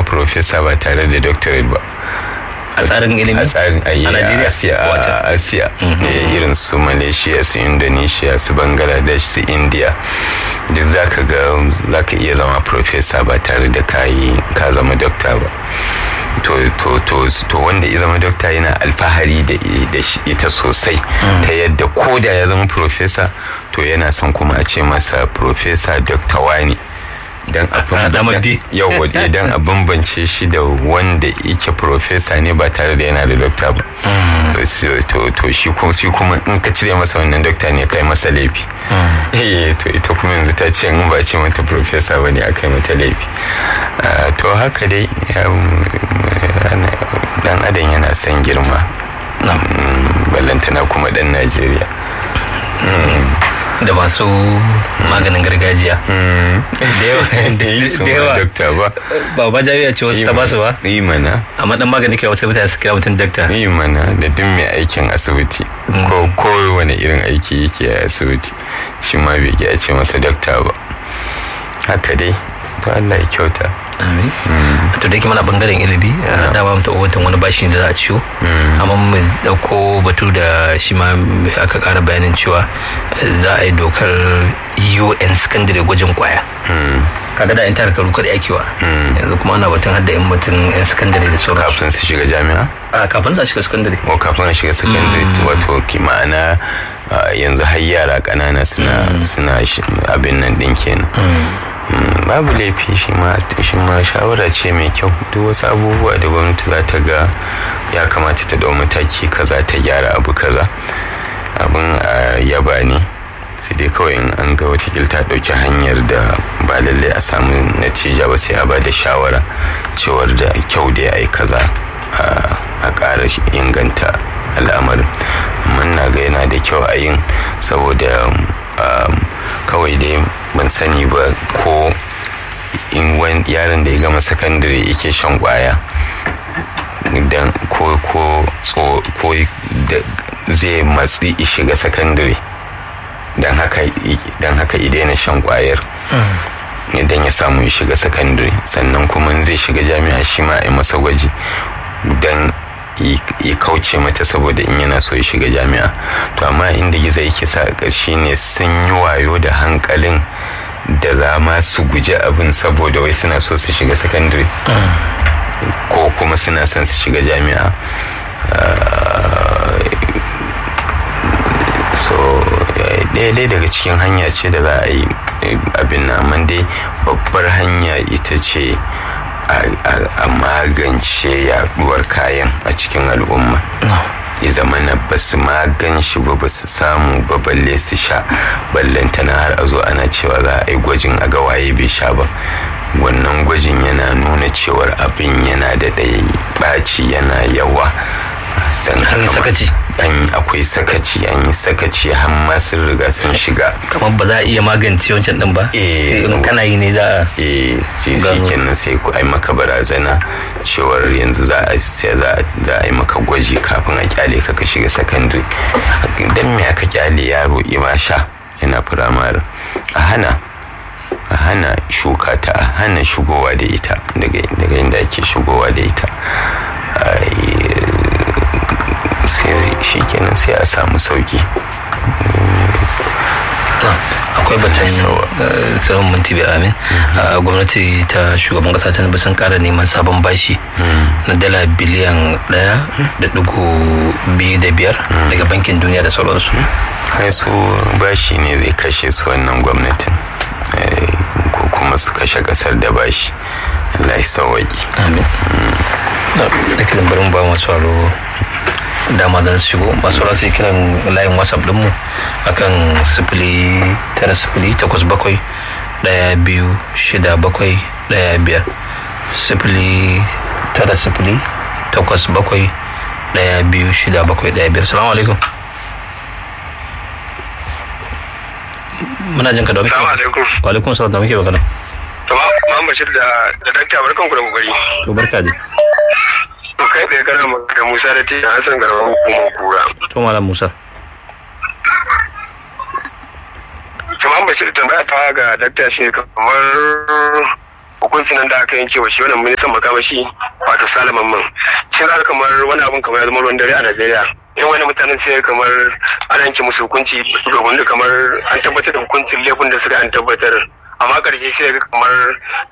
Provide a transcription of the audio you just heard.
profesa ba tare da doctorate ba a tsarin ilimi a tsarin a Najeriya asiya a asiya irin su malaysia su indonesia su bangladesh su india duk zaka ga zaka iya zama profesa ba tare da kayi ka zama dokta ba to to to to wanda ya zama dokta yana alfahari da da ita sosai ta yadda ko da ya zama profesa to yana son kuma a ce masa profesa dokta wani dan a idan a bambance shi da wanda yake profesa ne ba tare da yana da dokta ba to shi kuma in ka cire masa wannan dokta ne kai masa laifi eh to ita kuma yanzu ta ce in ba ce mata profesa ba ne aka yi mata laifi to haka dai dan adam yana son girma ballantana kuma dan najeriya da masu maganin gargajiya da yawa dokta ba ba ba jami'a ce wasu ta ba su ba yi mana amma dan magani kai wasu mutane su kira mutum dokta yi mana da duk mai aikin asibiti ko kowane irin aiki yake a asibiti shi ma bai a ce masa dokta ba haka dai to Allah ya kyauta amin to da yake mana bangaren ilimi dama mu taɓa watan wani bashi da za a ciwo amma mu dauko batu da shi ma aka ƙara bayanin cewa za a yi dokar un secondary gwajin kwaya kaga da yan tara karu kada yakewa yanzu kuma ana batun hadda yan mutum yan secondary da sauran kafin su shiga jami'a a kafin su shiga secondary o kafin su shiga secondary wato ma'ana yanzu har yara ƙanana suna suna abin nan din kenan babu laifi shi ma shi ma shawara ce mai kyau duk wasu abubuwa da gwamnati za ta ga ya kamata ta dau mataki kaza ta gyara abu kaza abin a yaba ne sai dai kawai in an ga watakil ta ɗauki hanyar da ba lallai a samu natija ba sai a ba da shawara cewar da kyau da ya yi kaza a ƙara inganta al'amarin amma na ga yana da kyau a yin saboda kawai dai ban sani ba ko in yaron da ya gama sakandare yake shan kwaya dan ko ko ko zai matsi shiga sakandare dan haka dan haka daina shan kwayar idan ya samu ya shiga sakandare sannan kuma zai shiga jami'a shi ma a masa gwaji dan ya kauce mata saboda in yana so ya shiga jami'a to amma inda gizo yake sa ƙarshe ne sun yi wayo da hankalin da za ma su guji abin saboda wai suna so su shiga sakandare ko kuma suna son su shiga jami'a so ɗaya daga cikin hanya ce da za a yi abin na dai babbar hanya ita ce a magance yaduwar kayan a cikin al'umma ya zama na ba su magan shi ba ba su samu ba balle su sha ballantana har a zo ana cewa za a yi gwajin a ga waye bai sha ba wannan gwajin yana nuna cewar abin yana da ɗaya ɓaci yana yawa sakaci an akwai sakaci an yi sakaci har ma sun riga sun shiga kamar ba za a iya magance wancan din ba eh sai in kana yi ne za a eh shi kenan sai ku ai maka barazana cewar yanzu za a sai za a yi maka gwaji kafin a kyale ka ka shiga secondary dan me aka kyale yaro ima sha yana firamare a hana a hana shuka ta a hana shigowa da ita daga inda ake shigowa da ita sai shi kenan sai a samu sauki akwai batun tsawon minti biyar amin gwamnati ta shugaban kasa ta sun kara neman sabon bashi na dala biliyan daya da dugu biyu da biyar daga bankin duniya da sauransu kai su bashi ne zai kashe su wannan gwamnatin ko kuma su kashe kasar da bashi Allah ya sauwaki amin da kiran bari mu ba masu aro dama don su shigo masu rasu yi kiran layin whatsapp dinmu akan sifili tara sifili takwas bakwai daya biyu shida bakwai daya biyar sifili tara sifili takwas bakwai daya biyu shida bakwai daya biyar salamu alaikum muna jin ka da muke Salamu alaikum. wa alaikum salam da muke magana Ma'am Bashir da da dakta barkan ku da kokari. to barka dai To kai tsaye kana magana da Musa da Tijan Hassan Garban hukumar kura. to malam musa To Ma'am Bashir tambaya ta ga dakta shi kamar hukuncin nan da aka yanke wa shi wannan ministan makamashi wato salaman man shi za kamar wani abun kamar ya zama ruwan dare a najeriya yan wani mutanen sai kamar ana yanke musu hukunci domin kamar an tabbatar da hukuncin laifin da suka an tabbatar amma karshe sai ga kamar